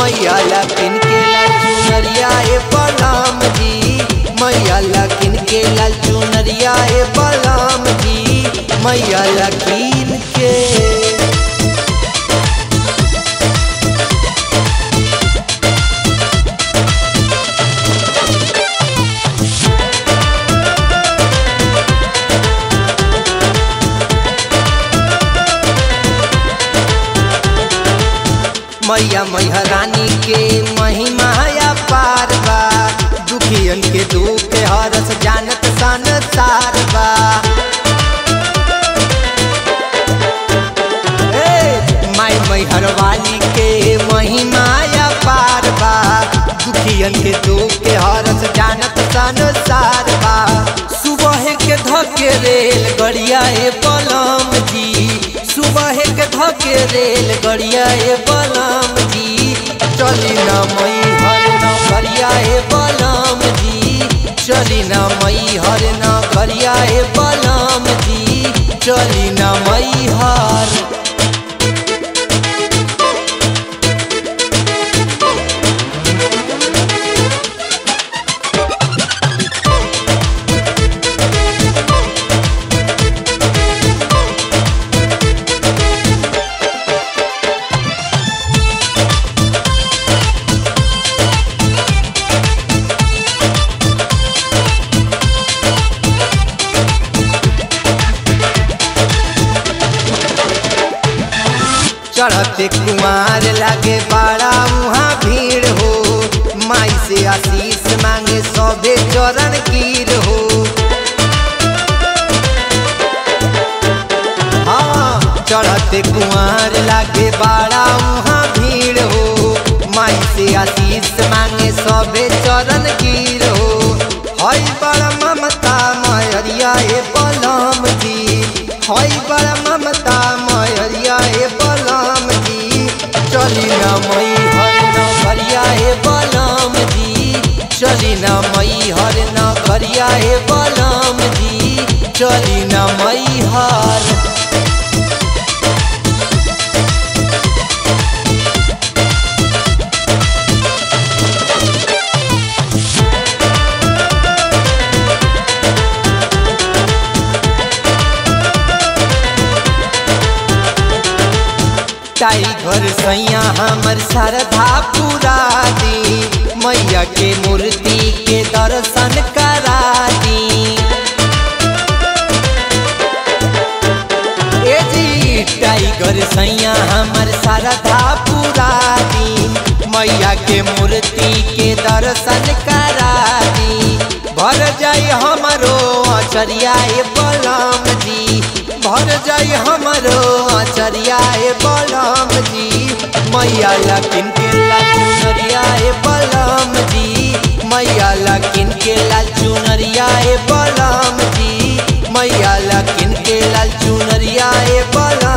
मैया लकिन के लाल चुनरिया ए बलम जी मैया लकिन के लाल चुनरिया ए बलम जी मैया लकिन के मैया मैया रानी के महिमा या पार बा दुखियन के दुख हरस जानत संसार बा ए, माई मैहर वाली के महिमा या पार बा दुखियन के दुख हरस जानत संसार बा सुबह के धके रेल गड़िया ए बलम जी सुबह के धके रेल गड़िया ए बलम जी चली ना मई हर न गरिया ए बलम जी चली ना मई हर न गरिया ए बलम जी चली ना मई हर चढ़ते कुमार लागे बड़ा वहाँ भीड़ हो माई से आशीष मांगे सौदे चरण कीर हो हाँ चढ़ते कुमार लागे बड़ा वहाँ भीड़ हो माई से आशीष मांगे सौदे चरण कीर हो हई बड़ा ममता मयरिया ए बलम जी हई बड़ा ममता मयरिया ए बलम जी चली ना मई हर न घरिया ए बलम जी चली ना मई हर न घरिया ए बलम जी चली ना मई हर टाइगर सैया हमर श्रद्धा पूरा दी मैया के मूर्ति के दर्शन करा दी ए जी टाइगर सैया हमर श्रद्धा पूरा दी मैया के मूर्ति के दर्शन करा दी भर जाई हमरो अचरिया ए बलम जी भर जाई हमरो अचरिया ए बलम जी मैया लकिन के लाल चुनरिया ए बलम जी मैया लकिन के लाल चुनरिया ए बलम जी मैया लकिन के लाल चुनरिया ए बलम